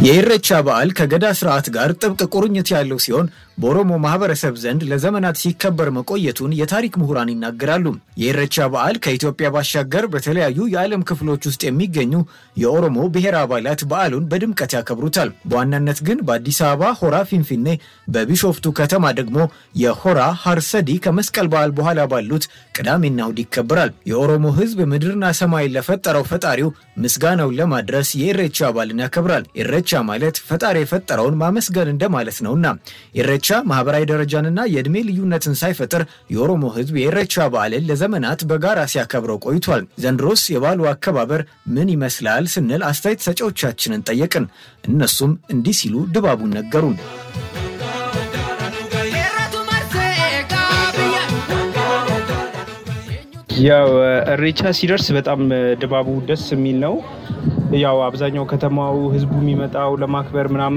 የኢሬቻ በዓል ከገዳ ስርዓት ጋር ጥብቅ ቁርኝት ያለው ሲሆን በኦሮሞ ማህበረሰብ ዘንድ ለዘመናት ሲከበር መቆየቱን የታሪክ ምሁራን ይናገራሉ። የኢሬቻ በዓል ከኢትዮጵያ ባሻገር በተለያዩ የዓለም ክፍሎች ውስጥ የሚገኙ የኦሮሞ ብሔር አባላት በዓሉን በድምቀት ያከብሩታል። በዋናነት ግን በአዲስ አበባ ሆራ ፊንፊኔ፣ በቢሾፍቱ ከተማ ደግሞ የሆራ ሀርሰዲ ከመስቀል በዓል በኋላ ባሉት ቅዳሜና እሁድ ይከበራል። የኦሮሞ ሕዝብ ምድርና ሰማይን ለፈጠረው ፈጣሪው ምስጋናውን ለማድረስ የኢሬቻ በዓልን ያከብራል። ኢሬቻ ማለት ፈጣሪ የፈጠረውን ማመስገን እንደማለት ነውና ኢሬቻ ማህበራዊ ደረጃንና የዕድሜ ልዩነትን ሳይፈጥር የኦሮሞ ህዝብ የኢሬቻ በዓልን ለዘመናት በጋራ ሲያከብረው ቆይቷል። ዘንድሮስ የበዓሉ አከባበር ምን ይመስላል ስንል አስተያየት ሰጪዎቻችንን ጠየቅን። እነሱም እንዲህ ሲሉ ድባቡን ነገሩን። ያው እሬቻ ሲደርስ በጣም ድባቡ ደስ የሚል ነው። ያው አብዛኛው ከተማው ህዝቡ የሚመጣው ለማክበር ምናምን